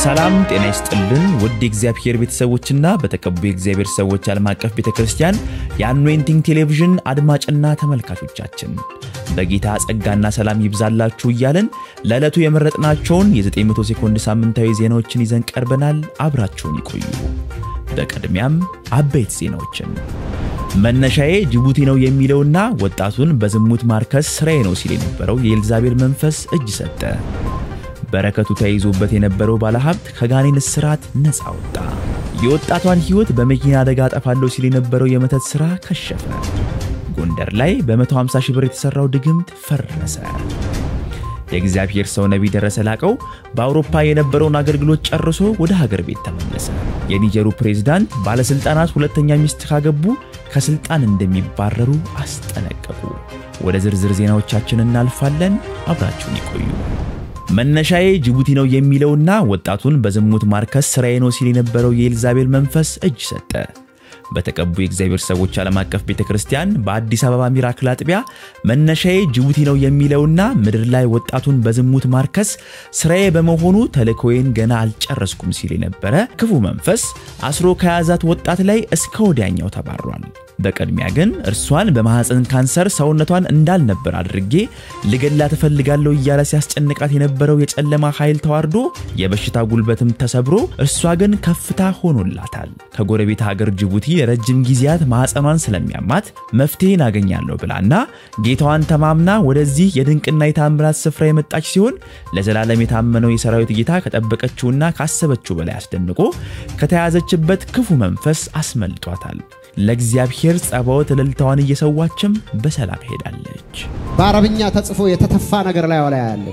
ሰላም ጤና ይስጥልን ውድ የእግዚአብሔር ቤተሰቦችና በተቀቡ የእግዚአብሔር ሰዎች ዓለም አቀፍ ቤተ ክርስቲያን የአኖይንቲንግ ቴሌቪዥን አድማጭና ተመልካቾቻችን በጌታ ጸጋና ሰላም ይብዛላችሁ እያለን ለዕለቱ የመረጥናቸውን የ900 ሴኮንድ ሳምንታዊ ዜናዎችን ይዘን ቀርበናል። አብራችሁን ይቆዩ። በቅድሚያም አበይት ዜናዎችን መነሻዬ ጅቡቲ ነው የሚለውና ወጣቱን በዝሙት ማርከስ ስራዬ ነው ሲል የነበረው የኤልዛቤል መንፈስ እጅ ሰጠ። በረከቱ ተይዞበት የነበረው ባለሀብት ከጋኔን እስራት ነፃ ወጣ። የወጣቷን ሕይወት በመኪና አደጋ አጠፋለሁ ሲል የነበረው የመተት ሥራ ከሸፈ። ጎንደር ላይ በ150 ሺህ ብር የተሠራው ድግምት ፈረሰ። የእግዚአብሔር ሰው ነቢይ ደረሰ ላቀው በአውሮፓ የነበረውን አገልግሎት ጨርሶ ወደ ሀገር ቤት ተመለሰ። የኒጀሩ ፕሬዝዳንት ባለሥልጣናት ሁለተኛ ሚስት ካገቡ ከሥልጣን እንደሚባረሩ አስጠነቀቁ። ወደ ዝርዝር ዜናዎቻችን እናልፋለን። አብራችሁን ይቆዩ። መነሻዬ ጅቡቲ ነው የሚለውና ወጣቱን በዝሙት ማርከስ ስራዬ ነው ሲል የነበረው የኤልዛቤል መንፈስ እጅ ሰጠ። በተቀቡ የእግዚአብሔር ሰዎች ዓለም አቀፍ ቤተ ክርስቲያን በአዲስ አበባ ሚራክል አጥቢያ መነሻዬ ጅቡቲ ነው የሚለውና ምድር ላይ ወጣቱን በዝሙት ማርከስ ስራዬ በመሆኑ ተልእኮዬን ገና አልጨረስኩም ሲል የነበረ ክፉ መንፈስ አስሮ ከያዛት ወጣት ላይ እስከ ወዲያኛው ተባሯል። በቅድሚያ ግን እርሷን በማህፀን ካንሰር ሰውነቷን እንዳልነበር አድርጌ ልገላት እፈልጋለሁ እያለ ሲያስጨንቃት የነበረው የጨለማ ኃይል ተዋርዶ የበሽታ ጉልበትም ተሰብሮ እርሷ ግን ከፍታ ሆኖላታል። ከጎረቤት ሀገር ጅቡቲ ለረጅም ጊዜያት ማህፀኗን ስለሚያማት መፍትሄን አገኛለሁ ብላና ጌታዋን ተማምና ወደዚህ የድንቅና የታምራት ስፍራ የመጣች ሲሆን ለዘላለም የታመነው የሰራዊት ጌታ ከጠበቀችውና ካሰበችው በላይ አስደንቆ ከተያዘችበት ክፉ መንፈስ አስመልጧታል። ለእግዚአብሔር ጸባዖት እልልታዋን እየሰዋችም በሰላም ሄዳለች። በአረብኛ ተጽፎ የተተፋ ነገር ላይ ላይ ያለ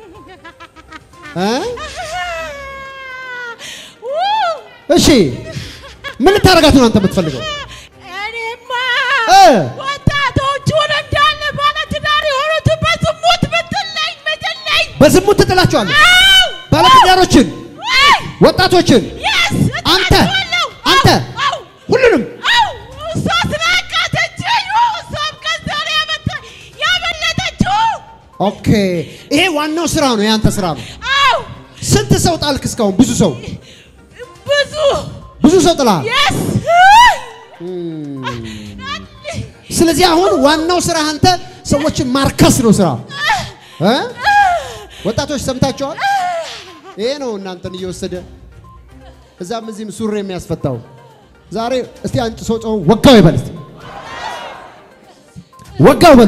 እሺ፣ ምን ልታረጋት ነው አንተ የምትፈልገው? እኔማ እ ወጣቶቹን እንዳለ ባለትዳር የሆኑትን በዝሙት ብትለኝ ምትለኝ በዝሙት ትጥላቸዋለህ። ባለትዳሮችን፣ ወጣቶችን፣ የስ አንተ አንተ ሁሉንም እሷ ስላቃተችኝ እሷም ከዛ ላይ ያመጣ- ያመለጠችው ኦኬ። ይሄ ዋናው ስራ ነው፣ የአንተ ስራ ነው። አው ስንት ሰው ጣልክ እስካሁን? ብዙ ሰው ብዙ ብዙ ሰው ጥላል። የስ ስለዚህ አሁን ዋናው ስራ አንተ ሰዎችን ማርከስ ነው ስራ እ ወጣቶች ሰምታችኋል። ይሄ ነው እናንተን እየወሰደ እዛም እዚህም ሱሪ የሚያስፈታው። ዛሬ እስቲ አንጭ ሰው ጮህ ወጋው ይበል እስቲ ወጋው በሉ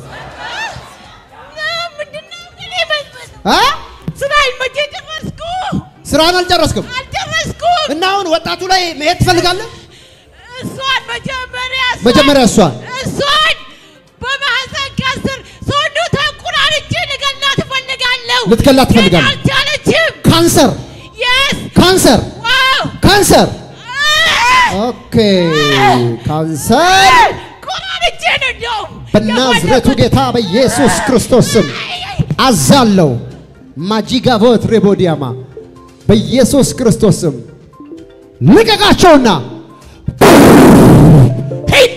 ምንድነው ግን የመሰለው? እ ስራዬን መቼ ጨረስኩ? ስራን አልጨረስክም አልጨረስኩም። እና አሁን ወጣቱ ላይ መሄድ ትፈልጋለህ? እሷን መጀመሪያ እሷን- መጀመሪያ እሷን እሷን በማህፀን ካንሰር ሰውነቷን ቁራርጬ ልገላት እፈልጋለሁ። ልትገላት ትፈልጋለህ? ግን አልቻለችም። ካንሰር የስ ካንሰር ዋው ካንሰር ኦኬ ካንሰር ቁራርጬ ነው እንደውም በናዝሬቱ የፈለኩት። ጌታ በኢየሱስ ክርስቶስ ስም አዛለው ማጂጋቮት ሬቦዲያማ በኢየሱስ ክርስቶስ ስም ልቀቃቸውና ሂድ።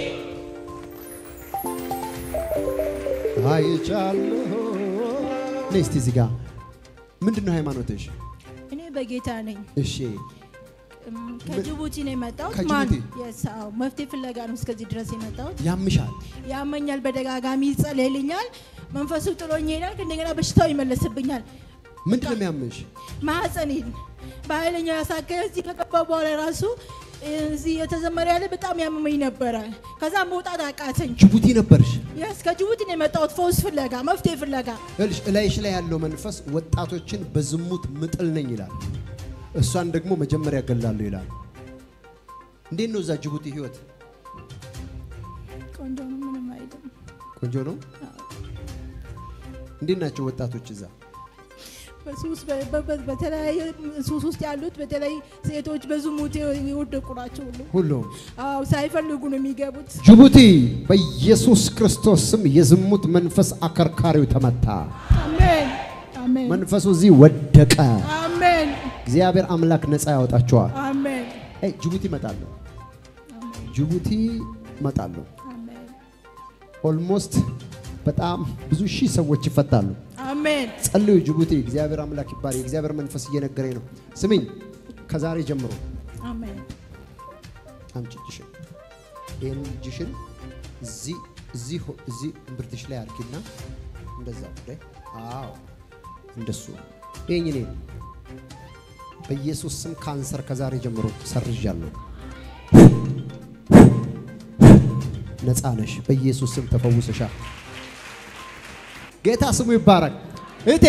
አይቻለሁ። ነይ እስቲ እዚህ ጋር ምንድን ነው ሃይማኖትሽ? እኔ በጌታ ነኝ። እሺ እም፣ ከጅቡቲ ነው የመጣሁት። ከጅቡቲ? ማን የስ አዎ፣ መፍትሄ ፍለጋ ነው እስከዚህ ድረስ የመጣሁት። ያምሻል። ያመኛል፣ በደጋጋሚ ይጸለይልኛል። መንፈሱ ጥሎኝ ይሄዳል። እንደገና በሽታው ይመለስብኛል። ምንድን ነው የሚያምሽ? ማህፀኔን በኃይለኛው ያሳከለ እዚህ ከገባ በኋላ ራሱ እዚህ የተዘመረ ያለ በጣም ያመመኝ ነበረ። ከዛ መውጣት አቃተኝ። ጅቡቲ ነበርሽ። የስ ከጅቡቲ ነው የመጣሁት ፈውስ ፍለጋ፣ መፍትሄ ፍለጋ። ይኸውልሽ እላይሽ ላይ ያለው መንፈስ ወጣቶችን በዝሙት ምጥል ነኝ ይላል። እሷን ደግሞ መጀመሪያ ገላለሁ ይላል። እንዴት ነው እዛ ጅቡቲ ህይወት? ቆንጆ ነው፣ ምንም አይልም። ቆንጆ ነው። እንዴት ናቸው ወጣቶች እዛ? በሱስ በ- በ- በተለያየ ሱስ ውስጥ ያሉት በተለይ ሴቶች በዝሙት የወደቁ ናቸው ሁሉ። ሁሉም አዎ ሳይፈልጉ ነው የሚገቡት። ጅቡቲ በኢየሱስ ክርስቶስ ስም የዝሙት መንፈስ አከርካሪው ተመታ። አሜን አሜን መንፈሱ እዚህ ወደቀ። አሜን እግዚአብሔር አምላክ ነፃ ያወጣቸዋል። አሜን አይ ጅቡቲ እመጣለሁ፣ ጅቡቲ እመጣለሁ። አሜን ኦልሞስት በጣም ብዙ ሺህ ሰዎች ይፈታሉ። አሜን አሜን ጸልዩ። ጅቡቲ እግዚአብሔር አምላክ ይባል። የእግዚአብሔር መንፈስ እየነገረኝ ነው። ስሚኝ፣ ከዛሬ ጀምሮ አሜን አምጪ እጅሽን። ይህን እጅሽን እዚህ እዚህ ሆ- እዚህ እምብርትሽ ላይ አርጊና እንደዛ ወደ አዎ፣ እንደሱ ይህኝ እኔ በኢየሱስ ስም ካንሰር ከዛሬ ጀምሮ ሰርዣለሁ። ነፃ ነሽ። በኢየሱስ ስም ተፈውሰሻል። ጌታ ስሙ ይባረክ። እህቴ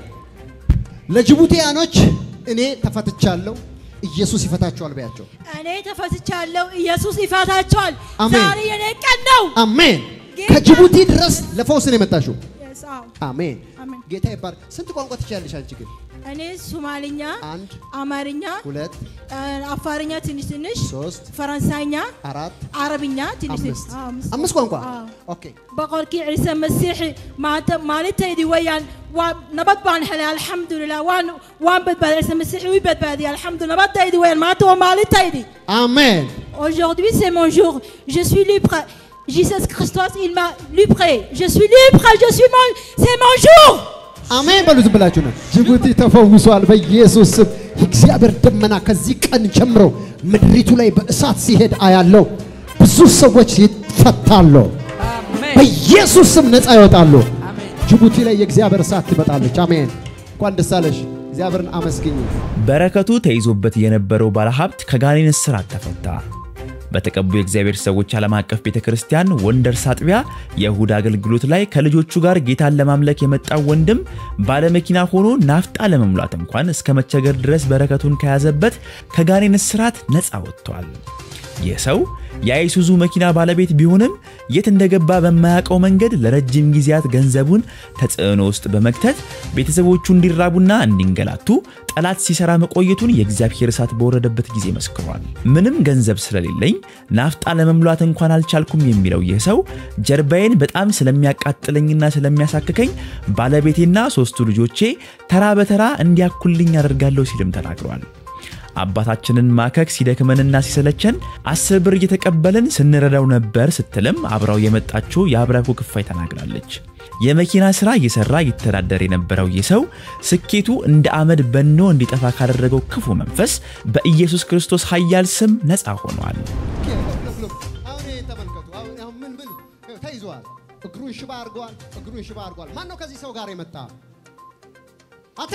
ለጅቡቲያኖች እኔ ተፈትቻለሁ፣ ኢየሱስ ይፈታቸዋል በያቸው። እኔ ተፈትቻለሁ ኢየሱስ ይፈታቸዋል አሜን። ዛሬ የኔ ቀን ነው አሜን። ጌታ- ከጅቡቲ ድረስ ለፈውስ ነው የመጣሽው። Yes, አዎ። አሜን። አሜን። ጌታ ይባረክ። ስንት ቋንቋ ትችያለሽ አንቺ ግን? እኔ ሶማሊኛ አንድ፣ አማርኛ ሁለት፣ እ፣ አፋርኛ ትንሽ ትንሽ ሶስት፣ ፈረንሳይኛ አራት፣ አረብኛ ትንሽ ትንሽ አምስት አዎ፣ አምስት አምስት ቋንቋ አዎ። ኦኬ። boqorkii ciise masiixi maanta maalintaydii weeyaan waa nabad baan helay alxamdulilah waan waan badbaaday ciise masiixi wii badbaadiyay alxamdu nabadaydii weeyaan maanta waa maalintaydii አሜን። aujourd'hui c'est mon jour je suis libre Jesus Christos il m'a livré je suis libre je suis mon c'est mon jour አሜን በሉ ዝም ብላችሁ ነው። ጅቡቲ ተፈውሷል በኢየሱስ ስም። የእግዚአብሔር ደመና ከዚህ ቀን ጀምሮ ምድሪቱ ላይ በእሳት ሲሄድ አያለው። ብዙ ሰዎች ይፈታሉ። በኢየሱስ ስም ነፃ ይወጣሉ። ጅቡቲ ላይ የእግዚአብሔር እሳት ትመጣለች። አሜን። እንኳን ደስ አለሽ። እግዚአብሔርን አመስግኝ። በረከቱ ተይዞበት የነበረው ባለሀብት ከጋኔን እስራት ተፈታ። በተቀቡ የእግዚአብሔር ሰዎች ዓለም አቀፍ ቤተ ክርስቲያን ወንደርስ አጥቢያ የእሁድ አገልግሎት ላይ ከልጆቹ ጋር ጌታን ለማምለክ የመጣው ወንድም ባለመኪና ሆኖ ናፍጣ ለመሙላት እንኳን እስከ መቸገር ድረስ በረከቱን ከያዘበት ከጋኔን እስራት ነፃ ወጥቷል። ይህ ሰው የአይሱዙ መኪና ባለቤት ቢሆንም የት እንደገባ በማያውቀው መንገድ ለረጅም ጊዜያት ገንዘቡን ተጽዕኖ ውስጥ በመክተት ቤተሰቦቹ እንዲራቡና እንዲንገላቱ ጠላት ሲሰራ መቆየቱን የእግዚአብሔር እሳት በወረደበት ጊዜ መስክሯል። ምንም ገንዘብ ስለሌለኝ ናፍጣ ለመሙላት እንኳን አልቻልኩም የሚለው ይህ ሰው ጀርባዬን በጣም ስለሚያቃጥለኝና ስለሚያሳክከኝ ባለቤቴና ሶስቱ ልጆቼ ተራ በተራ እንዲያኩልኝ አደርጋለሁ ሲልም ተናግሯል። አባታችንን ማከክ ሲደክመንና ሲሰለቸን አስር ብር እየተቀበልን ስንረዳው ነበር ስትልም አብራው የመጣችው የአብራኩ ክፋይ ተናግራለች። የመኪና ሥራ እየሰራ ይተዳደር የነበረው ይህ ሰው ስኬቱ እንደ አመድ በኖ እንዲጠፋ ካደረገው ክፉ መንፈስ በኢየሱስ ክርስቶስ ኃያል ስም ነፃ ሆኗል። አሁን ይሄን ተመልከቱ። አሁን አሁን ምን ምን ይኸው ተይዘዋል። እግሩን ሽባ አድርገዋል። እግሩን ሽባ አድርገዋል። ማን ነው ከዚህ ሰው ጋር የመጣ? አንተ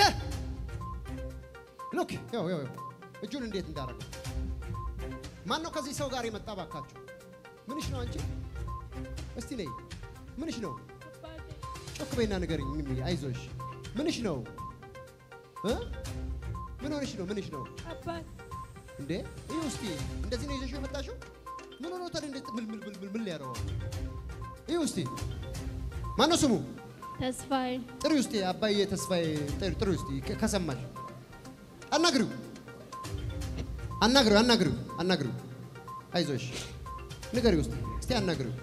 ሉክ ይኸው ይኸው ይኸው እጁን እንዴት እንዳደረገው ማን ነው ከዚህ ሰው ጋር የመጣ? ባካችሁ ምንሽ ነው አንቺ? እስቲ ነይ። ምንሽ ነው? ጮክ በይና ንገሪኝ። ሚሚ አይዞሽ። ምንሽ ነው እ ምን ሆነሽ ነው? ምንሽ ነው እንዴ? ይህ ውስቲ እንደዚህ ነው ይዘሽው የመጣሽው? ምን ሆኖ ታዲያ እንዴት ምን ምን ምን ምን ሊያደርገው? ይህ ውስቲ ማነው ስሙ? ተስፋዬ ጥሪ ውስቲ አባዬ ተስፋዬ ጥሪ ጥሪ ውስቲ ከ- ከሰማሽ አናግሪው አናግሪው አናግሪው አናግሪው አይዞሽ ንገሪ ውስጥ እስቲ አናግሪው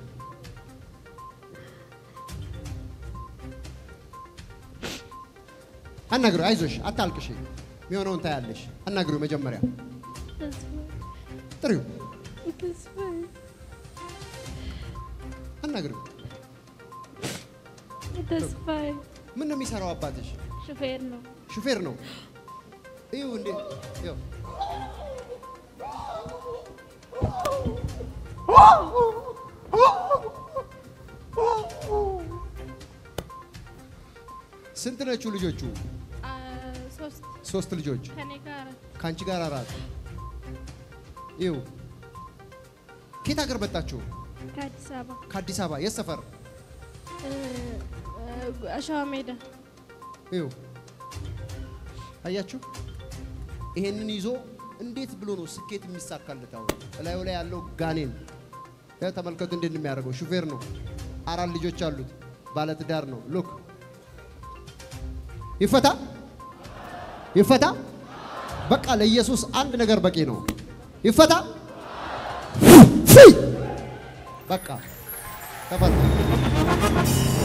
አናግሪው አይዞሽ አታልቅሽ የሚሆነውን ታያለሽ አናግሪው መጀመሪያ ጥሪው ተስፋዬ አናግሪው ተስፋዬ ምን ነው የሚሰራው አባትሽ ሹፌር ነው። ሹፌር ነው እዩ እንዴ ይኸው ስንት ናችሁ ልጆቹ? አ፣ ሶስት ሶስት ልጆች ከኔ ጋር ከአንቺ ጋር አራት። ይው ከየት ሀገር መጣችሁ? ከአዲስ አበባ ከአዲስ አበባ የት ሰፈር? እ፣ እ፣ አሸዋ ሜዳ ይው አያችሁ፣ ይሄንን ይዞ እንዴት ብሎ ነው ስኬት የሚሳካለት? አሁን እላዩ ላይ ያለው ጋኔን ያ ተመልከቱ፣ እንዴት ነው የሚያደርገው? ሹፌር ነው፣ አራት ልጆች አሉት፣ ባለትዳር ነው። ሉክ ይፈታ ይፈታ። በቃ ለኢየሱስ አንድ ነገር በቂ ነው። ይፈታ ፊ በቃ ተፈታ።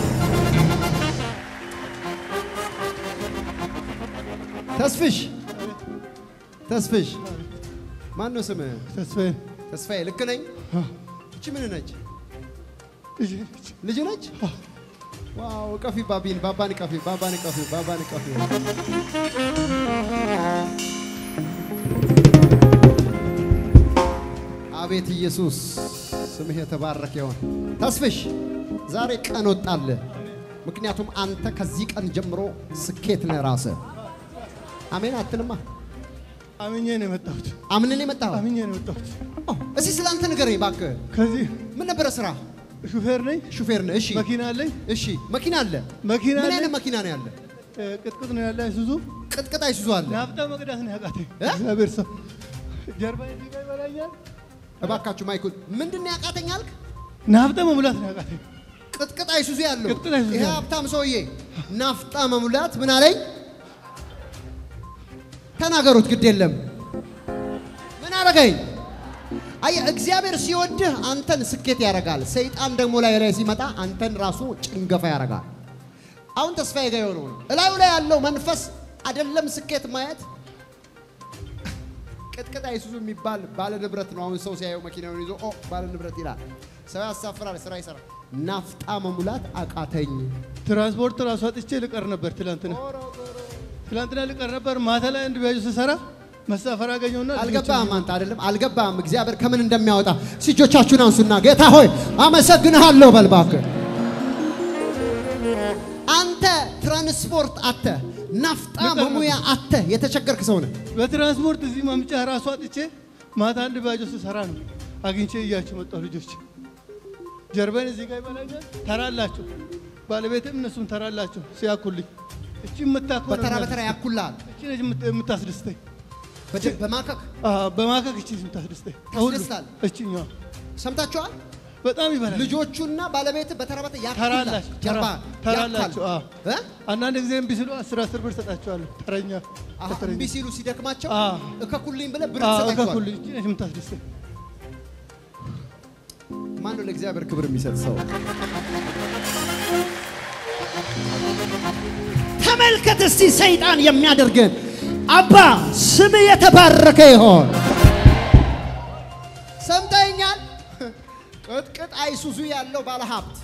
ተስፍሽ ተስፍሽ ማን ነው ስምህ? ተስፋዬ ተስፋዬ ልክ ነኝ? እቺ ምን ነች? ልጄ ነች። ልጅ ነች? ዋው ቀፊ ባቢን ባባን ቀፊ ባባን ቀፊ ባባን ቀፊ አቤት ኢየሱስ ስምህ የተባረከ ይሆን። ተስፍሽ ዛሬ ቀን ወጣልህ። ምክንያቱም አንተ ከዚህ ቀን ጀምሮ ስኬት ነህ ራስህ። አሜን አትልማ? አምኜ ነው የመጣሁት። አምንን የመጣኸው? አምኜ ነው የመጣሁት። ኦ፣ እስኪ ስለ አንተ ንገረኝ እባክህ። ከዚህ ምን ነበረ ስራ? ሹፌር ነኝ። ሹፌር ነህ? እሺ መኪና አለኝ። እሺ መኪና አለ? መኪና ምን አለኝ። አይነት መኪና ነው ያለ? እ፣ ቅጥቅጥ ነው ያለ አይሱዙ። ቅጥቅጥ አይሱዙ አለ? ናፍጣ መቅዳት ነው ያቃተኝ። እ? እግዚአብሔር ሰው ጀርባ እዚህ ጋር ይበላኛል። እባካችሁ ማይኩል ምንድን ነው ያቃተኝ አልክ? ናፍጣ መሙላት ነው ያቃተኝ። ቅጥቅጥ አይሱዙ ያለው ቅጥቅጥ አይሱዙ ይሄ ያለው። ሀብታም ሰውዬ ናፍጣ መሙላት ምን አለኝ? ተናገሩት፣ ግድ የለም ምን አረገኝ? አየህ እግዚአብሔር ሲወድህ አንተን ስኬት ያደርጋል። ሰይጣን ደግሞ ላይ ላይ ሲመጣ አንተን ራሱ ጭንገፋ ያደርጋል። አሁን ተስፋዬ ጋር የሆነው ነው። እላዩ ላይ ያለው መንፈስ አይደለም ስኬት ማየት ቅጥቅጥ አይሱዙ የሚባል ባለ ንብረት ነው። አሁን ሰው ሲያየው መኪናውን ይዞ ኦ ባለ ንብረት ይላል። ሰው ያሳፍራል፣ ስራ ይሰራል። ናፍጣ መሙላት አቃተኝ። ትራንስፖርት ራሱ አጥቼ ልቀር ነበር ትላንትና ትላንትና ልቀር ነበር። ማታ ላይ አንድ ቢያጁ ስሰራ መሳፈር አገኘውና አልገባህም አንተ አይደለም አልገባህም። እግዚአብሔር ከምን እንደሚያወጣ እጆቻችሁን አንሱና ጌታ ሆይ አመሰግንሃለሁ በል እባክህ። አንተ ትራንስፖርት አተ ናፍጣ ልቀር መሙያ አተ የተቸገርክ ሰው ነህ። በትራንስፖርት እዚህ ማምጫ ራሱ አጥቼ ማታ አንድ ቢያጁ ስሰራ ነው አግኝቼ እያችሁ መጣሁ። ልጆች ጀርባን እዚህ ጋር ይበላኛል። ተራላችሁ ባለቤትም እነሱም ተራላችሁ ሲያኩልኝ እቺ የምታኮ በተራ በተራ ያኩልሃል እቺ ነች የምት- የምታስደስተኝ በደ- በማከክ አዎ፣ በማከክ እቺ የምታስደስተኝ ከሁሉ ታስደስታል? እቺኛዋ ሰምታችኋል። በጣም ይበላል። ልጆቹና ባለቤት በተራ በተራ ያኩልሃል። ተራላችሁ ጀርባ ተራላችሁ። ያካል። አዎ። እ? አንዳንድ ጊዜ እምቢ ሲሉ አስር አስር ብር ሰጣችኋለሁ። ተረኛ አሀ፣ ተረኛ። እምቢ ሲሉ ሲደክማቸው አዎ። እከኩልኝ ብለህ ብር አዎ፣ ትሰጣቸዋል። እከኩልኝ እቺ ነች የምታስደስተኝ። ማን ነው ለእግዚአብሔር ክብር የሚሰጥ ሰው? ተመልከት እስቲ ሰይጣን የሚያደርግን አባ ስም የተባረከ ይሆን። ሰምተኛል። ቅጥቅጥ አይሱዙ ያለው ባለሀብት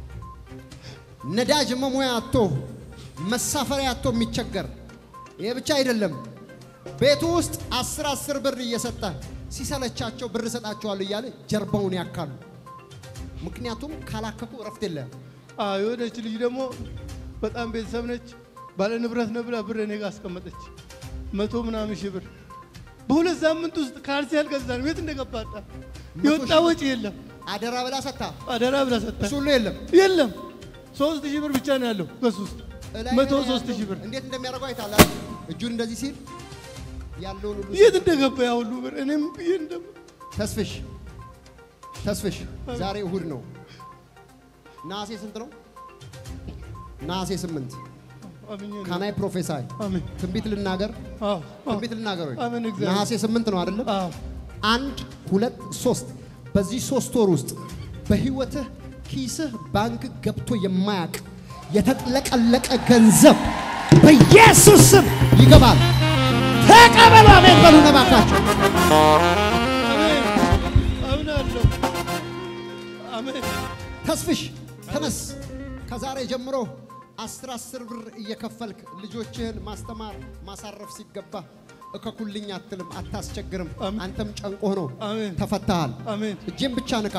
ነዳጅ መሙያ አቶ መሳፈሪያ አቶ የሚቸገር ይሄ ብቻ አይደለም። ቤቱ ውስጥ አስር አስር ብር እየሰጠ ሲሰለቻቸው ብር እሰጣቸዋለሁ እያለ ጀርባውን ያካሉ። ምክንያቱም ካላከኩ እረፍት የለም። አዎ፣ የሆነች ልጅ ደግሞ በጣም ቤተሰብ ነች። ባለ ንብረት ነው ብላ ብር እኔ ጋር አስቀመጠች። መቶ ምናምን ሺህ ብር በሁለት ሳምንት ውስጥ ካልሲ አልገዛንም። የት እንደገባ አጣ። የወጣ ሺህ ወጪ የለም። አደራ ብላ ሰታ አደራ ብላ ሰጠ። እሱ ሁሉ የለም። የለም ሶስት ሺህ ብር ብቻ ነው ያለው በሱ ውስጥ እላይ መቶ ላይ ሶስት ያለው ሺህ ብር እንዴት እንደሚያደርገው አይታላ እጁን እንደዚህ ሲል ያለውን ሁሉ የት እንደገባ ያ ሁሉ ብር እኔም ብዬ እንደም ተስፍሽ ተስፍሽ ዛሬ እሁድ ነው። ነሐሴ ስንት ነው? ነሐሴ ስምንት አምኜ ነው። ካናይ ፕሮፌሳይ አሜን ትንቢት ልናገር አዎ አዎ ትንቢት ልናገር ወይ? አሜን እግዚአብሔር ነሐሴ ስምንት ነው አይደለም? አዎ አንድ ሁለት ሶስት በዚህ ሶስት ወር ውስጥ በህይወትህ ኪስህ ባንክ ገብቶ የማያውቅ የተጥለቀለቀ ገንዘብ በኢየሱስ ስም ይገባል። ተቀበሉ። አሜን በሉ ነባካቸው። አሜን አምናለሁ አሜን ተስፍሽ ተነስ። ከዛሬ ጀምሮ አስር አስር ብር እየከፈልክ ልጆችህን ማስተማር ማሳረፍ ሲገባ እከኩልኝ አትልም፣ አታስቸግርም። አሜን። አንተም ጨንቆህ ነው አሜን ተፈታሃል። አሜን እጄን ብቻ ንካ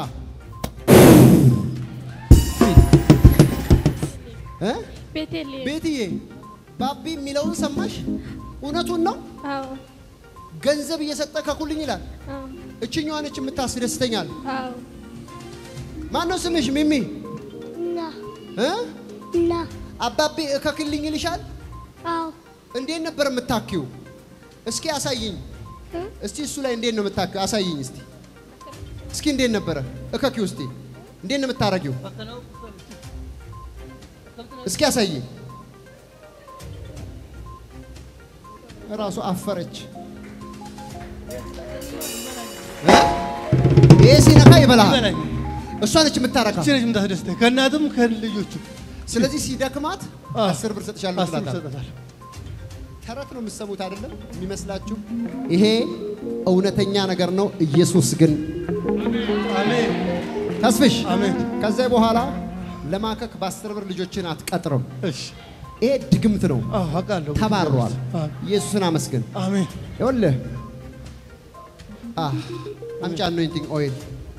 እ? ቤቴልሄም ቤትዬ ባቢ የሚለውን ሰማሽ? እውነቱን ነው። አዎ ገንዘብ እየሰጠ ከኩልኝ ይላል። አዎ እችኛዋ ነች የምታስደስተኛል። አዎ ማን ነው ስምሽ? ሚሚ ና እ? ና አባቤ እከክልኝ ይልሻል። አዎ እንዴት ነበር የምታኪው? እስኪ አሳይኝ። እ? እስቲ እሱ ላይ እንዴት ነው የምታኪው? አሳይኝ እስቲ። እስኪ እንዴት ነበረ እከኪው? እስቲ እንዴት ነው የምታረጊው? እስኪ አሳይኝ። እራሱ አፈረች። እ? ይሄ ሲነካ ይበላል። ይበላኝ እሷ ነች የምታረካ። እቺ ነች የምታስደስተኝ ከእናትም ከልጆቹ ስለዚህ ሲደክማት አዎ። አስር ብር ሰጥሻለሁ አስር ትላታለህ። እሰጣታለሁ። ተረት ነው የምትሰሙት አይደለም የሚመስላችሁ። ይሄ እውነተኛ ነገር ነው። ኢየሱስ ግን አሜን ተስፍሽ አሜን ከዚያ በኋላ ለማከክ በአስር ብር ልጆችን አትቀጥርም። እሺ ይሄ ድግምት ነው። አዎ አውቃለሁ። ተባሯል። አዎ። ኢየሱስን አመስግን። አሜን። ይኸውልህ አ አምጪ አኖይንቲንግ ኦይል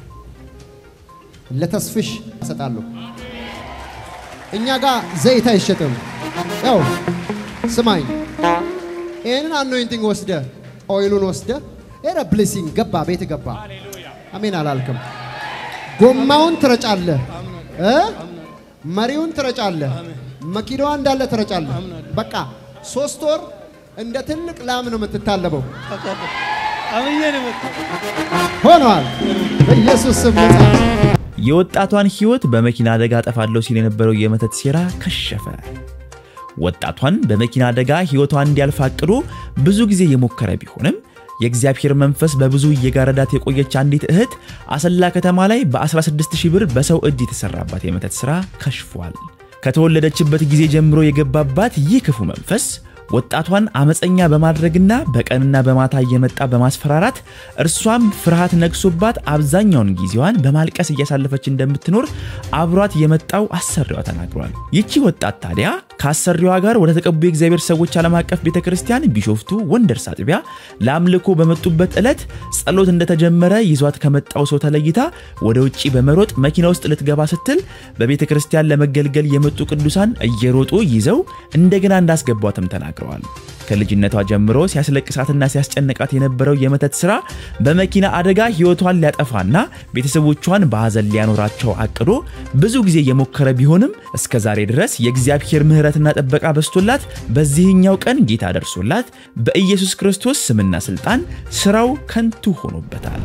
ለተስፍሽ እሰጣለሁ። እኛ ጋር ዘይት አይሸጥም። ያው ስማኝ፣ ይህንን አኖይንቲንግ ወስደ ኦይሉን ወስደ ኧረ ብሌሲንግ ገባ ቤት ገባ። አሜን አላልክም? ጎማውን ትረጫለህ እ መሪውን ትረጫለህ፣ መኪናዋ እንዳለ ትረጫለህ። በቃ ሶስት ወር እንደ ትልቅ ላም ነው የምትታለበው። አውቃለሁ። አምኜ ነው የመጣሁት። ሆኗል። በኢየሱስ ስም ነጻ የወጣቷን ሕይወት በመኪና አደጋ አጠፋለሁ ሲል የነበረው የመተት ሴራ ከሸፈ። ወጣቷን በመኪና አደጋ ሕይወቷን እንዲያልፍ አቅዶ ብዙ ጊዜ የሞከረ ቢሆንም የእግዚአብሔር መንፈስ በብዙ እየጋረዳት የቆየች አንዲት እህት አሰላ ከተማ ላይ በ16000 ብር በሰው እጅ የተሰራባት የመተት ሥራ ከሽፏል። ከተወለደችበት ጊዜ ጀምሮ የገባባት ይህ ክፉ መንፈስ ወጣቷን አመፀኛ በማድረግና በቀንና በማታ እየመጣ በማስፈራራት እርሷም ፍርሃት ነግሶባት አብዛኛውን ጊዜዋን በማልቀስ እያሳለፈች እንደምትኖር አብሯት የመጣው አሰሪዋ ተናግሯል። ይቺ ወጣት ታዲያ ከአሰሪዋ ጋር ወደ ተቀቡ የእግዚአብሔር ሰዎች ዓለም አቀፍ ቤተ ክርስቲያን ቢሾፍቱ ወንደርስ አጥቢያ ለአምልኮ በመጡበት ዕለት ጸሎት እንደተጀመረ ይዟት ከመጣው ሰው ተለይታ ወደ ውጭ በመሮጥ መኪና ውስጥ ልትገባ ስትል በቤተ ክርስቲያን ለመገልገል የመጡ ቅዱሳን እየሮጡ ይዘው እንደገና እንዳስገቧትም ተናግረዋል። ከልጅነቷ ጀምሮ ሲያስለቅሳትና ሲያስጨንቃት የነበረው የመተት ሥራ በመኪና አደጋ ሕይወቷን ሊያጠፋና ቤተሰቦቿን በሐዘን ሊያኖራቸው አቅዶ ብዙ ጊዜ የሞከረ ቢሆንም እስከ ዛሬ ድረስ የእግዚአብሔር ምሕረትና ጥበቃ በስቶላት በዚህኛው ቀን ጌታ ደርሶላት በኢየሱስ ክርስቶስ ስምና ሥልጣን ሥራው ከንቱ ሆኖበታል።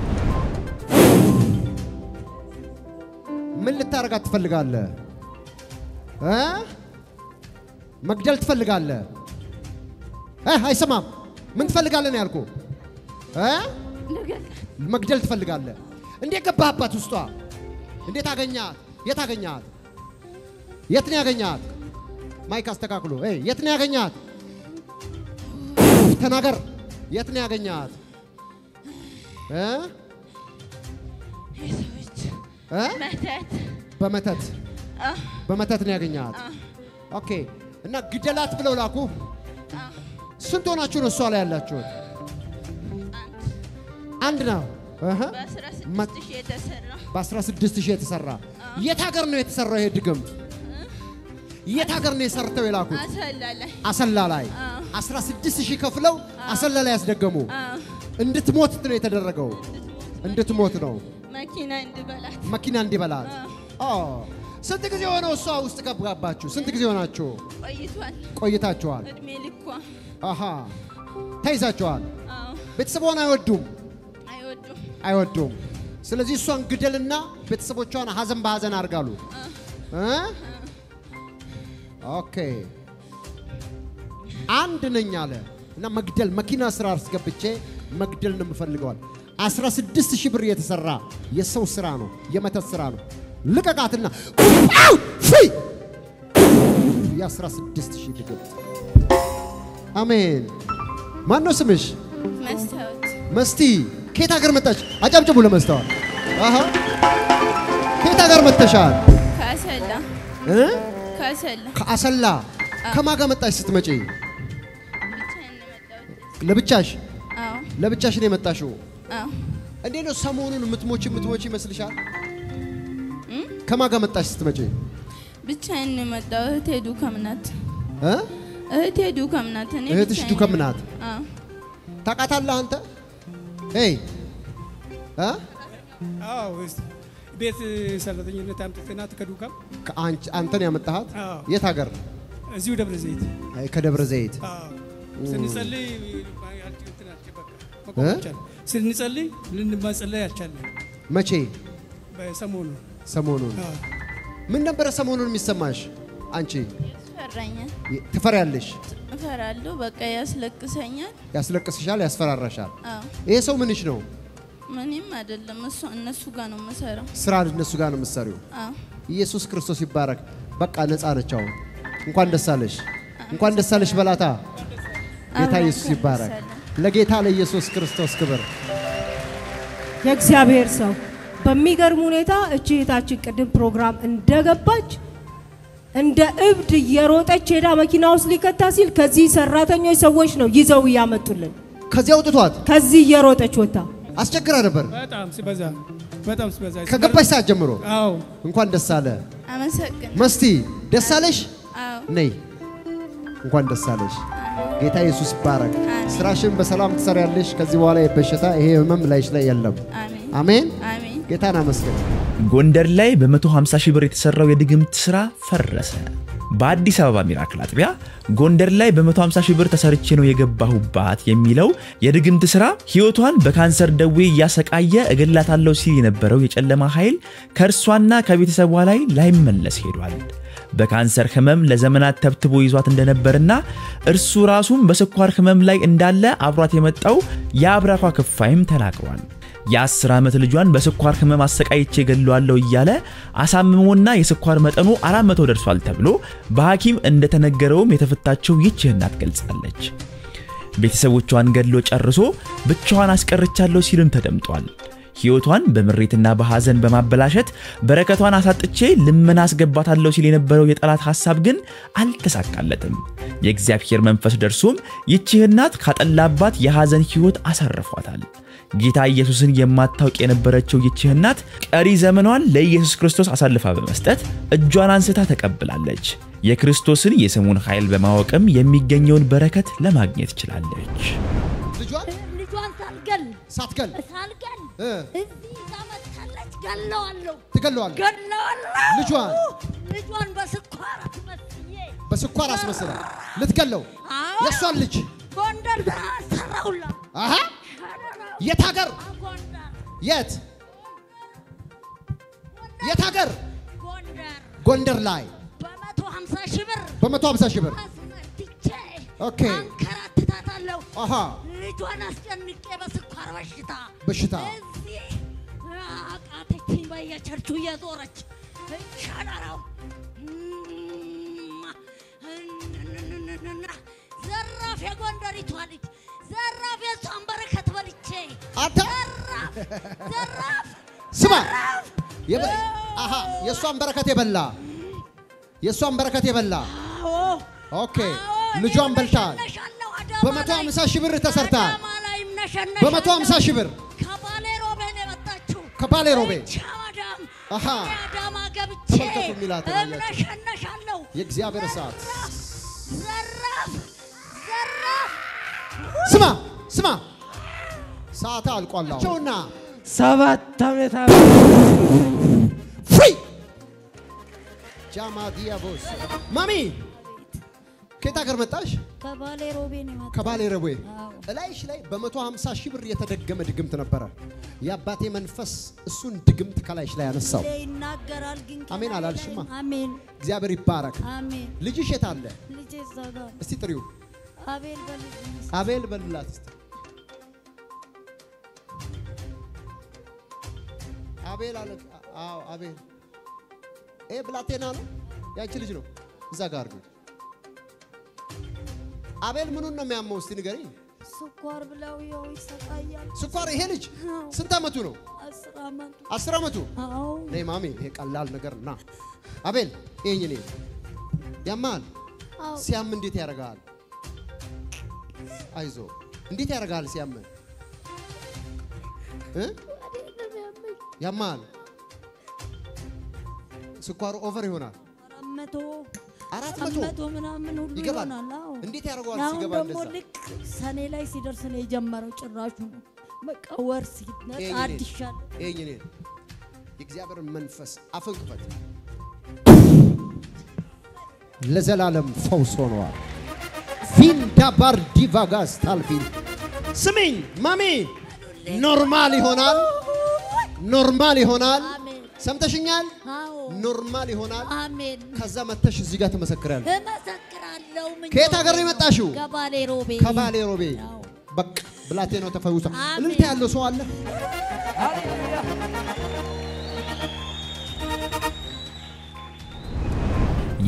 ምን ልታረጋት ትፈልጋለህ? እ? መግደል ትፈልጋለህ? እ? አይሰማም። ምን ትፈልጋለህ ነው ያልኩህ? እ? መግደል ትፈልጋለህ? እንዴት ገባህባት ውስጧ? እንዴት አገኛት? የት አገኛት? የት ነው ያገኛት? ማይክ አስተካክሎ። እ የት ነው ያገኛት? ተናገር። የት ነው ያገኛት? እ? እ? መተት በመተት በመተት ነው ያገኛት። ኦኬ። እና ግደላት ብለው ላኩ። ስንት ሆናችሁ ነው እሷ ላይ ያላችሁት? አንድ ነው። እህ። በአስራ መ- ስድስት ሺህ የተሰራ በ16 ሺህ የተሰራ የት ሀገር ነው የተሰራው ይሄ ድግምት? የት ሀገር ነው የሰርተው የላኩት? አሰላ ላይ አሰላ ላይ 16 ሺህ ከፍለው አሰላ ላይ ያስደገሙ። እንድትሞት ነው የተደረገው። እንድትሞት ነው መኪና እንድበላት መኪና እንዲበላት። ኦ ስንት ጊዜ ሆነው እሷ ውስጥ ገባባችሁ? ስንት ጊዜ ሆናችሁ ቆይቷል። ቆይታችኋል? እድሜ ልኳ አሃ ተይዛችኋል። አዎ፣ ቤተሰቧን አይወዱም አይወዱም። አይወዱም። ስለዚህ እሷን ግደልና ቤተሰቦቿን ሀዘን በሀዘን አድርጋሉ። እ? ኦኬ አንድ ነኝ አለ እና መግደል መኪና ስራ አስገብቼ መግደል ነው የምፈልገዋል። 16 ሺህ ብር የተሰራ የሰው ስራ ነው፣ የመተት ስራ ነው። ልቀቃትና አው! ፍይ! የ16 ሺህ ድግምት። አሜን። ማን ነው ስምሽ? መስታወት መስቲ ከየት ሀገር መጣች? አጨብጭቡ ለመስተዋል። አሃ ከየት ሀገር መጥተሻል? ከአሰላ እ? ከአሰላ ከአሰላ ከማን ጋር መጣች ስትመጪ? ብቻዬን ነው የመጣሁት። ለብቻሽ አዎ፣ ለብቻሽ ነው የመጣሽው? አዎ። እንዴት ነው ሰሞኑን የምትሞች የምትሞች ይመስልሻል? ከማን ጋር መጣሽ ስትመጪ? ብቻዬን ነው የመጣሁት። እህቴ ዱከም ናት። እ? እህቴ ዱከም ናት። እኔ እህትሽ ብቻዬን ዱከም ነው ናት? አዎ፣ ታውቃታለህ አንተ? ሄይ እ? አዎ እስ- ቤት ሰራተኝነት አምጥተናት ከዱካም ከአንቺ- አንተን ያመጣሃት አዎ። የት ሀገር? እዚሁ ደብረ ዘይት አይ ከደብረ ዘይት አዎ። ስንጸልይ ያልች- እንትን አልች- በቃ መቆም እ? አልቻልንም። ስንጸልይ ልንማጸለይ አልቻለም። መቼ? በሰሞኑ ሰሞኑን አዎ። ምን ነበረ ሰሞኑን የሚሰማሽ አንቺ? ያስፈራኛል። ትፈሪያለሽ? እፈራለሁ። በቃ ያስለቅሰኛል። ያስለቅስሻል፣ ያስፈራራሻል። አዎ፣ ይሄ ሰው ምንሽ ነው? ምንም አይደለም። እሱ እነሱ ጋር ነው የምሰራው። ስራ እነሱ ጋር ነው የምትሰሪው። አዎ፣ ኢየሱስ ክርስቶስ ይባረክ። በቃ ነፃ ነች አሁን። እንኳን ደስ አለሽ፣ እንኳን ደስ አለሽ በላታ። ጌታ አዎ፣ ኢየሱስ እንኳን ይባረክ። ደስ አለን። ለጌታ ለኢየሱስ ክርስቶስ ክብር። የእግዚአብሔር ሰው በሚገርም ሁኔታ እቺ እህታችን ቅድም ፕሮግራም እንደገባች እንደ እብድ እየሮጠች ሄዳ መኪና ውስጥ ሊከታ ሲል ከዚህ ሰራተኞች ሰዎች ነው ይዘው እያመጡልን። ከዚህ አውጥቷት ከዚህ እየሮጠች ወጣ። አስቸግራ ነበር በጣም ሲበዛ በጣም ሲበዛ ከገባሽ ሰዓት ጀምሮ። አዎ እንኳን ደስ አለ አመሰግን መስቲ፣ ደስ አለሽ። አዎ ነይ እንኳን ደስ አለሽ። ጌታ ኢየሱስ ይባረክ። ስራሽን በሰላም ትሰሪያለሽ። ከዚህ በኋላ የበሽታ ይሄ ህመም ላይሽ ላይ የለም። አሜን አሜን። አሜን ጌታን አመስግን። ጎንደር ላይ በ150 ሺህ ብር የተሰራው የድግምት ስራ ፈረሰ። በአዲስ አበባ ሚራክል አጥቢያ ጎንደር ላይ በ150 ሺህ ብር ተሰርቼ ነው የገባሁባት የሚለው የድግምት ስራ ህይወቷን በካንሰር ደዌ እያሰቃየ እገላታለሁ ሲል የነበረው የጨለማ ኃይል ከእርሷና ከቤተሰቧ ላይ ላይመለስ ሄዷል። በካንሰር ህመም ለዘመናት ተብትቦ ይዟት እንደነበርና እርሱ ራሱም በስኳር ህመም ላይ እንዳለ አብሯት የመጣው የአብራኳ ክፋይም ተናግሯል። የአስር ዓመት ልጇን በስኳር ህመም አሰቃይቼ ገለዋለሁ እያለ አሳምሞና የስኳር መጠኑ 400 ደርሷል ተብሎ በሐኪም እንደተነገረውም የተፈታቸው ይህች እናት ገልጻለች። ቤተሰቦቿን ገድሎ ጨርሶ ብቻዋን አስቀርቻለሁ ሲልም ተደምጧል። ሕይወቷን በምሬትና በሐዘን በማበላሸት በረከቷን አሳጥቼ ልመና አስገባታለሁ ሲል የነበረው የጠላት ሐሳብ ግን አልተሳካለትም። የእግዚአብሔር መንፈስ ደርሶም ይህች እናት ካጠላባት የሐዘን ሕይወት አሳርፏታል። ጌታ ኢየሱስን የማታውቅ የነበረችው ይህች እናት ቀሪ ዘመኗን ለኢየሱስ ክርስቶስ አሳልፋ በመስጠት እጇን አንስታ ተቀብላለች። የክርስቶስን የስሙን ኃይል በማወቅም የሚገኘውን በረከት ለማግኘት ችላለች። ልጇን ልጇን ሳልገል ሳትገል ሳልገል እ እዚህ ይዛ መጥታለች። ገለዋለሁ ትገለዋለህ። ገለዋለሁ። ልጇን ልጇን በስኳር አስመስዬ በስኳር አስመስለ ልትገለው አዎ። የእሷን ልጅ ጎንደር ሰራውላ አሃ የት ሀገር ጎንደር የት የት ሀገር ጎንደር ጎንደር ላይ በመቶ ሀምሳ ሺህ ብር በመቶ ሀምሳ ሺህ ብር አስመትቼ ኦኬ። አንከራትታታለሁ። አሃ ልጇን አስጨንቄ በስኳር በሽታ በሽታ እዚህ አቃተችኝ። በየቸርቹ እየዞረች ሸረራው ዘራፍ የጎንደሪቷ ልጅ ዘራፍ የሷን በረከት በልቼ አንተ ዘራፍ ዘራፍ ስማ የበ- አሃ የእሷን በረከት የበላ የእሷን በረከት የበላ አዎ ኦኬ ልጇን በልታል። ነሻለሁ አዳማ በመቶ ላይ- ሀምሳ ሺህ ብር ተሰርታል። አዳማ ላይም ነሸነሻለሁ። በመቶ ሀምሳ ሺህ ብር ከባሌ ሮቤ ነው የመጣችው። ከባሌ ሮቤ እቻ ማዳም አሃ እኔ አዳማ ገብቼ ተመልከቱ የሚላትን አያችሁ። እምነሸነሻለሁ። የእግዚአብሔር እሳት ዘራፍ ዘራፍ ስማ ስማ ሰዓት አልቋላቸውና ሰባት ዓመት ፍሪ ጃማዲያ ቦስ ማሚ ከየት ሀገር መጣሽ? ከባሌ ሮቤ ነው የመጣችው። ከባሌ ረዌ አዎ። እላይሽ ላይ በ150 ሺህ ብር የተደገመ ድግምት ነበረ። የአባቴ መንፈስ እሱን ድግምት ከላይሽ ላይ ያነሳው። ይናገራል ግን አሜን ከላይ አላልሽማ? ላይ- አሜን እግዚአብሔር ይባረክ። አሜን። ልጅሽ የት አለ? ልጄ እዛ ጋር ነው። እስቲ ጥሪው። አቤል በልጅ ነው። አቤል በልላት እስቲ። አቤል አለ። አዎ አቤል። ይሄ ብላቴና ነው፣ ያንቺ ልጅ ነው። እዛ ጋር አድርጉት። አቤል ምኑን ነው የሚያመው? እስቲ ንገሪኝ። ስኳር ብለው ያው ይሰቃያል። ስኳር። ይሄ ልጅ ስንት ዓመቱ ነው? አስር ዓመቱ አስር ዓመቱ። አዎ ነይ ማሜ፣ ይሄ ቀላል ነገር ና። አቤል ይሄኝ እኔ ያማል። አዎ ሲያም እንዴት ያደርጋል? አይዞ እንዴት ያደርጋል ሲያም እ ያማል። ስኳሩ ኦቨር ይሆናል። አራት መቶ አራት አራት መቶ መቶ ምናምን ሁሉ ይገባል። ይሆናል። አዎ እንዴት ያደርገዋል አሁን ሲገባ ደግሞ እንደዛ? ልክ ሰኔ ላይ ሲደርስ ነው የጀመረው። ጭራሹ ነው በቃ ወር ሲነጣ ይሄኝ እኔ አዲሻል ይሄኝ እኔ የእግዚአብሔር መንፈስ አፍን ክፈት። ለዘላለም ፈውስ ሆነዋል። ቪንዳ ባር ዲቫጋስ ታልፊን ስሚኝ ማሚ፣ ኖርማል ይሆናል፣ ኖርማል ይሆናል። አሜን ሰምተሽኛል? አዎ ኖርማል ይሆናል። አሜን ከዛ መተሽ እዚህ ጋር ትመሰክራለሽ። እመሰክራለሁ። ምኞቴ ከየት ሀገር ነው የመጣሽው? ከባሌ ሮቤ ከባሌ ሮቤ። አዎ። በቃ ብላቴናው ተፈውሷል። አሜን። እልልታ ያለው ሰው አለ?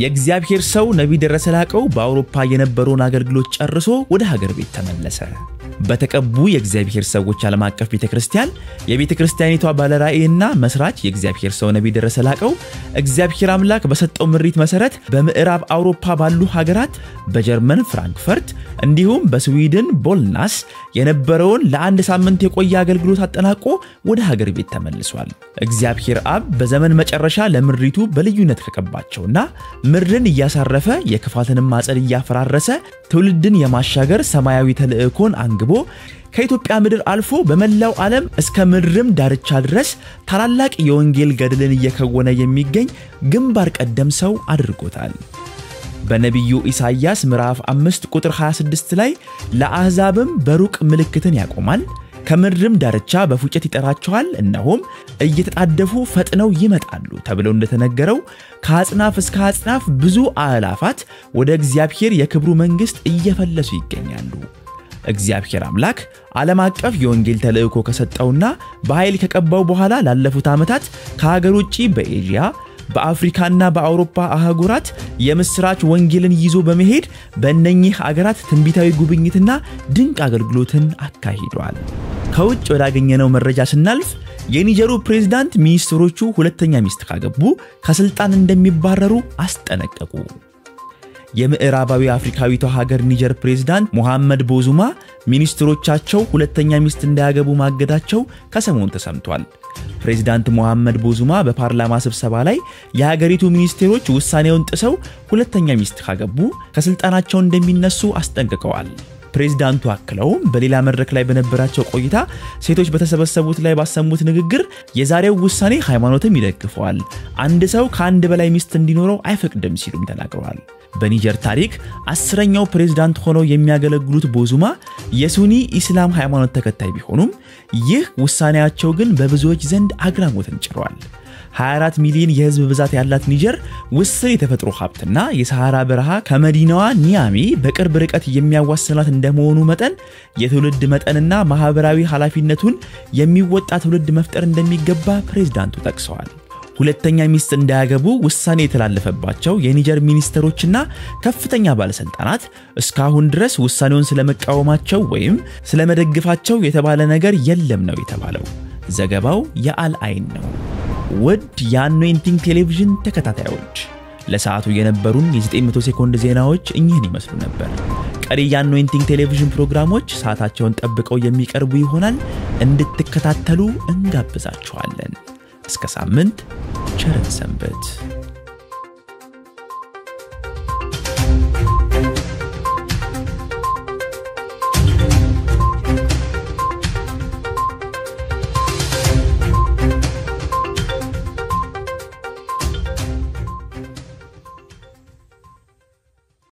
የእግዚአብሔር ሰው ነቢይ ደረሰ ላቀው በአውሮፓ የነበረውን አገልግሎት ጨርሶ ወደ ሀገር ቤት ተመለሰ። በተቀቡ የእግዚአብሔር ሰዎች ዓለም አቀፍ ቤተ ክርስቲያን የቤተ ክርስቲያኒቷ ባለራእይና መስራች የእግዚአብሔር ሰው ነቢይ ደረሰ ላቀው እግዚአብሔር አምላክ በሰጠው ምሪት መሰረት በምዕራብ አውሮፓ ባሉ ሀገራት በጀርመን ፍራንክፈርት እንዲሁም በስዊድን ቦልናስ የነበረውን ለአንድ ሳምንት የቆየ አገልግሎት አጠናቆ ወደ ሀገር ቤት ተመልሷል። እግዚአብሔር አብ በዘመን መጨረሻ ለምድሪቱ በልዩነት ከቀባቸውና ምድርን እያሳረፈ የክፋትንም ማጸድ እያፈራረሰ ትውልድን የማሻገር ሰማያዊ ተልእኮን አንግቦ ከኢትዮጵያ ምድር አልፎ በመላው ዓለም እስከ ምድርም ዳርቻ ድረስ ታላላቅ የወንጌል ገድልን እየከወነ የሚገኝ ግንባር ቀደም ሰው አድርጎታል። በነቢዩ ኢሳይያስ ምዕራፍ 5 ቁጥር 26 ላይ ለአሕዛብም በሩቅ ምልክትን ያቆማል፣ ከምድርም ዳርቻ በፉጨት ይጠራቸዋል፣ እነሆም እየተጣደፉ ፈጥነው ይመጣሉ ተብለው እንደተነገረው ከአጽናፍ እስከ አጽናፍ ብዙ አእላፋት ወደ እግዚአብሔር የክብሩ መንግሥት እየፈለሱ ይገኛሉ። እግዚአብሔር አምላክ ዓለም አቀፍ የወንጌል ተልእኮ ከሰጠውና በኃይል ከቀባው በኋላ ላለፉት ዓመታት ከሀገር ውጭ በኤዥያ በአፍሪካና በአውሮፓ አህጉራት የምስራች ወንጌልን ይዞ በመሄድ በእነኚህ አገራት ትንቢታዊ ጉብኝትና ድንቅ አገልግሎትን አካሂዷል። ከውጭ ወዳገኘነው መረጃ ስናልፍ የኒጀሩ ፕሬዝዳንት ሚኒስትሮቹ ሁለተኛ ሚስት ካገቡ ከስልጣን እንደሚባረሩ አስጠነቀቁ። የምዕራባዊ አፍሪካዊቷ ሀገር ኒጀር ፕሬዝዳንት ሞሐመድ ቦዙማ ሚኒስትሮቻቸው ሁለተኛ ሚስት እንዳያገቡ ማገዳቸው ከሰሞኑ ተሰምቷል። ፕሬዝዳንት ሞሐመድ ቦዙማ በፓርላማ ስብሰባ ላይ የሀገሪቱ ሚኒስቴሮች ውሳኔውን ጥሰው ሁለተኛ ሚስት ካገቡ ከስልጣናቸው እንደሚነሱ አስጠንቅቀዋል። ፕሬዝዳንቱ አክለውም በሌላ መድረክ ላይ በነበራቸው ቆይታ ሴቶች በተሰበሰቡት ላይ ባሰሙት ንግግር የዛሬው ውሳኔ ሃይማኖትም ይደግፈዋል፣ አንድ ሰው ከአንድ በላይ ሚስት እንዲኖረው አይፈቅድም ሲሉም ተናግረዋል። በኒጀር ታሪክ አስረኛው ፕሬዝዳንት ሆነው የሚያገለግሉት ቦዙማ የሱኒ ኢስላም ሃይማኖት ተከታይ ቢሆኑም ይህ ውሳኔያቸው ግን በብዙዎች ዘንድ አግራሞትን ጭሯል። 24 ሚሊዮን የህዝብ ብዛት ያላት ኒጀር ውስን የተፈጥሮ ሀብትና የሰሐራ በረሃ ከመዲናዋ ኒያሚ በቅርብ ርቀት የሚያዋስናት እንደመሆኑ መጠን የትውልድ መጠንና ማህበራዊ ኃላፊነቱን የሚወጣ ትውልድ መፍጠር እንደሚገባ ፕሬዝዳንቱ ጠቅሰዋል። ሁለተኛ ሚስት እንዳያገቡ ውሳኔ የተላለፈባቸው የኒጀር ሚኒስትሮችና ከፍተኛ ባለስልጣናት እስካሁን ድረስ ውሳኔውን ስለመቃወማቸው ወይም ስለመደግፋቸው የተባለ ነገር የለም ነው የተባለው። ዘገባው የአል አይን ነው። ውድ የአኖይንቲንግ ቴሌቪዥን ተከታታዮች ለሰዓቱ የነበሩን የ900 ሴኮንድ ዜናዎች እኚህን ይመስሉ ነበር። ቀሪ የአኖይንቲንግ ቴሌቪዥን ፕሮግራሞች ሰዓታቸውን ጠብቀው የሚቀርቡ ይሆናል። እንድትከታተሉ እንጋብዛችኋለን። እስከ ሳምንት ቸርን ሰንበት።